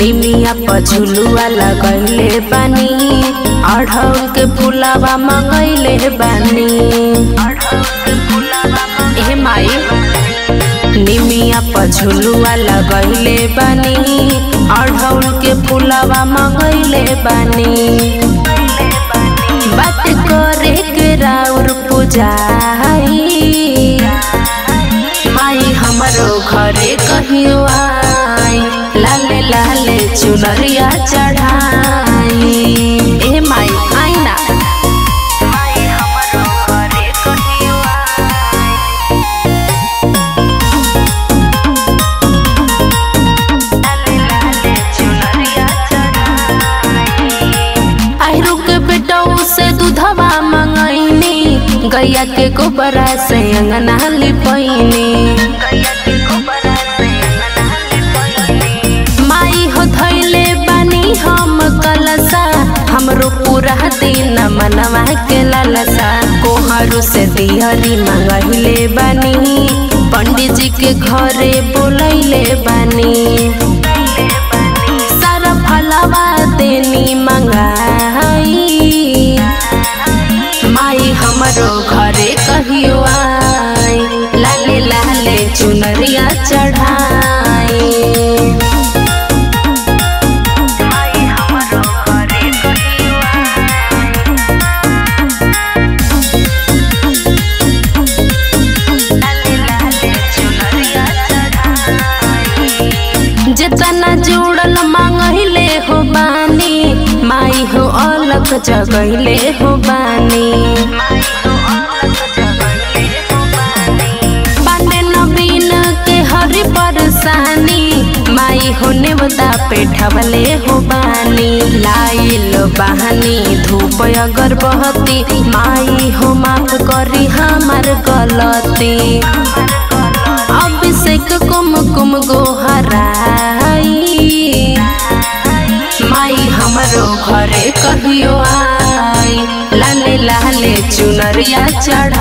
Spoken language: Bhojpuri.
निमिया पझुलुआ लगैले बानी अढ़ौल के फुलावा मंगैले बानी ए माई निमिया पझुलुआ लगैले बानी अढ़ौल के फुलावा मंगैले बानी बात करे के राउर पुजाई माई हमरो घरे कहियो आई लाले लाले चुनरिया चढ़ाई ए माई आई ना आहिरू के बेटऊ से दूधवा मंगैनी गैया के गोबरा से अंगना लिपैनी माई हो धैले बानी हम कलसा हमरो पूरा दिन मनवा के ललसा कोहरू से दिहरी मंगैले बानी पंडित जी के घरे बोलैले बानी सारा फलवा देनी मंगाई माई हमरो घरे कहियो आई लाले लाले चुनरिया चढ़ाई जितना जुड़ल मांगले हो बानी माई हो अलग जगैले हो बानी पांडे नवीन के हरी परेशानी माई हो नेवता पेठवले हो बानी लाइल बहानी धूप अगरबत्ती माई हो माफ करी हमार गलती अभिषेक कुमकुम गोहराई माई हमरो घरे कहियो आई लाले लाले चुनरिया चढ़